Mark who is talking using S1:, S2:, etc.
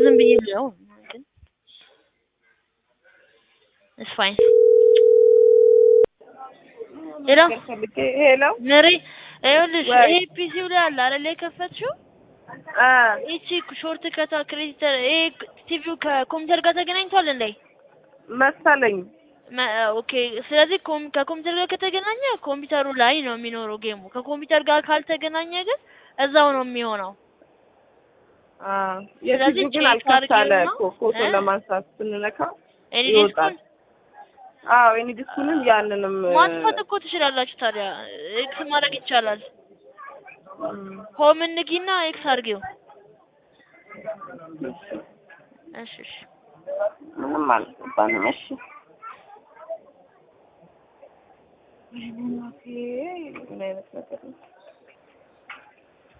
S1: ዝም ብዬ ልየው ግን ኢትስ ፋይን ሄሎ
S2: ሄሎ
S1: ምሪ ይኸውልሽ
S2: ወይ።
S1: ይሄ ፒሲው ላይ አለ አይደል የከፈትሽው
S2: አ
S1: ይቺ ሾርት ከታ ክሬዲተር ይሄ ቲቪው ከኮምፒውተር ጋር ተገናኝቷል እንዴ?
S2: መሰለኝ
S1: መ- ኦኬ ስለዚህ ኮም ከኮምፒውተር ጋር ከተገናኘ ኮምፒውተሩ ላይ ነው የሚኖረው ጌሙ። ከኮምፒውተር ጋር ካልተገናኘ ግን እዛው ነው የሚሆነው።
S2: አ
S1: ስለዚህ
S2: የፊቱ ግን
S1: ቼክ
S2: አልከፍታለ
S1: አድርጊውና፣
S2: እኮ ፎቶ
S1: እ?
S2: ለማንሳት ስንነካው
S1: ኤኒ
S2: ይወጣል።
S1: ዲስኩን
S2: አዎ የኔ ዲስኩንም ያንንም
S1: ማጥፋት እኮ ትችላላችሁ። ታዲያ ኤክስ ማድረግ ይቻላል።
S2: እም፣
S1: ሆም እንጊና ኤክስ አድርጊው። እሺ እሺ
S2: ምንም አልገባንም። እሺ ወይኔ እናቴ ምን አይነት ነገር ነው?